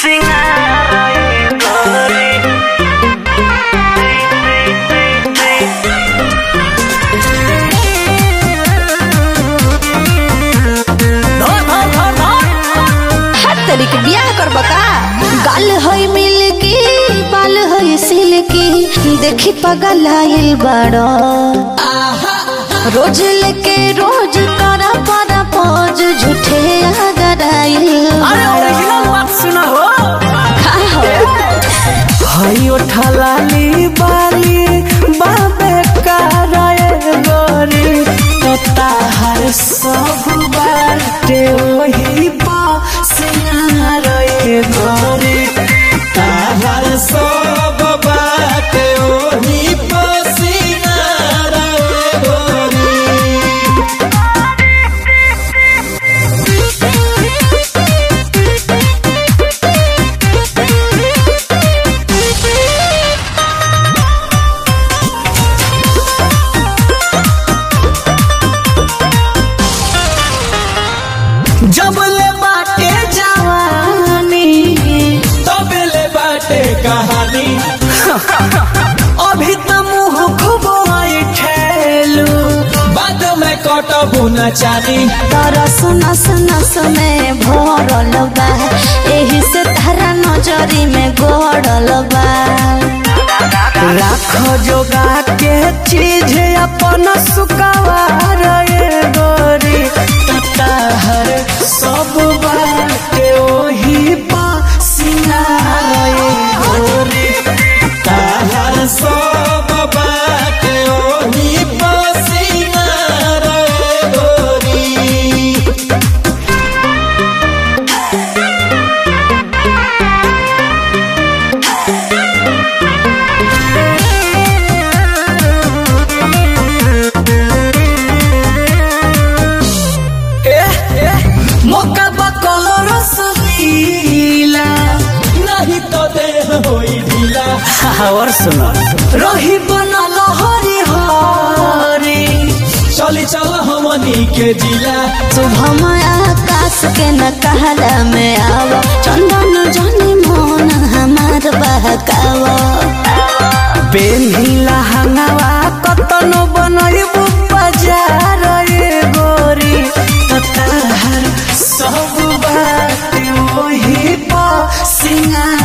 सिंगार गोरी हर तरीके बियाह करब का गाल होई मिलकी बाल होई सिल्की देखी पगल आइल बड़ो रोज लेके रोज करा परा पोज झूठे अगर आइल अरे ओरिजिनल बात सुना हो हई उठलाली बाली बाबे कराए गोरी तो ताहर सब बाटे वही पा सिंगार गोरी ताहर सब बाटे वही पा सिंगार गोरी जब ले बाटे जवानी तब ले बाटे कहानी अभी तो मुंह खूब आई ठेलू बाद में कटबू न चानी तरस नस नस में भरल बा एही से तारा नजरी में गड़ल बा राख जोगा के चीज अपन सुकवार ये गोरी तताहर सब बाटे ओही पा सिंगार ये गोरी ताहर सब बाटे ओही पा सिंगार ये गोरी मौका बकल रसलीला नहीं तो देह होई ढीला और सुनो रही बनल हरी हरी चली चल हमनी के जिला शुभम आकाश के न कहला में आव चंदन जनी मोन हमार बहकाव पेन्हिला हंगावा कतनो बनैबू बाजार ये गोरी तताहर सब बात वही पा सिंगार